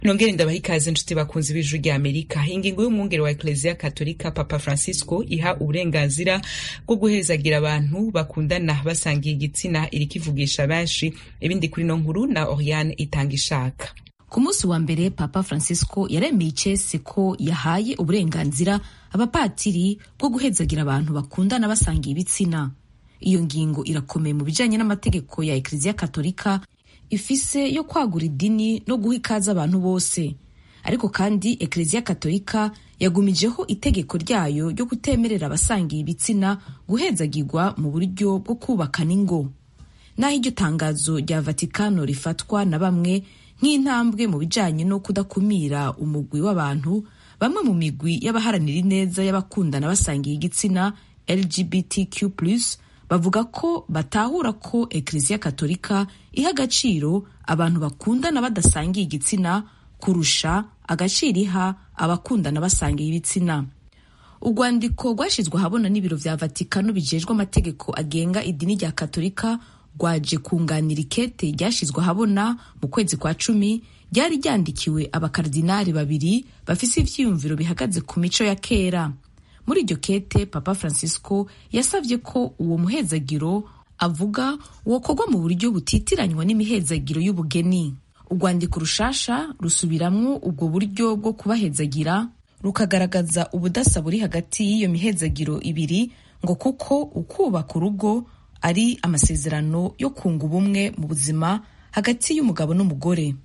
nongere ndabaha ikaze nshuti bakunzi b'ijuru rya amerika ingingo y'umwungere wa ekleziya katolika papa francisco iha uburenganzira bwo guhezagira abantu bakundana basangiye igitsina iriko ivugisha benshi ibindi kuri no nkuru na oriane itanga ishaka ku munsi wa mbere papa francisco yaremeye icese ko yahaye uburenganzira abapatiri bwo guhezagira abantu bakundana basangiye ibitsina iyo ngingo irakomeye mu bijanye n'amategeko ya ekleziya katolika ifise yo kwagura idini no guha ikaze abantu bose ariko kandi ekleziya katolika yagumijeho itegeko ryayo ryo kutemerera abasangiye ibitsina guhezagirwa mu buryo bwo kubakana ingo naho iryo tangazo rya vatikano rifatwa na bamwe nk'intambwe mu bijanye no kudakumira umugwi w'abantu bamwe mu migwi y'abaharanira ineza y'abakundana basangiye igitsina lgbtq bavuga ko batahura ko ekleziya katolika iha agaciro abantu bakundana badasangiye igitsina kurusha agaciro iha abakundana basangiye ibitsina urwandiko rwashyizwe ahabona n'ibiro vya vatikano bijejwe amategeko agenga idini rya katolika rwaje kunganira ikete ryashyizwe ahabona mu kwezi kwa cumi ryari ryandikiwe abakardinari babiri bafise ivyiyumviro bihagaze ku mico ya kera muri iryo kete papa francisco yasabye ko uwo muhezagiro avuga wokorwa mu buryo butitiranywa n'imihezagiro y'ubugeni urwandiko rushasha rusubiramwo ubwo buryo bwo kubahezagira rukagaragaza ubudasa buri hagati y'iyo mihezagiro ibiri ngo kuko ukubaka urugo ari amasezerano yo kunga ubumwe mu buzima hagati y'umugabo n'umugore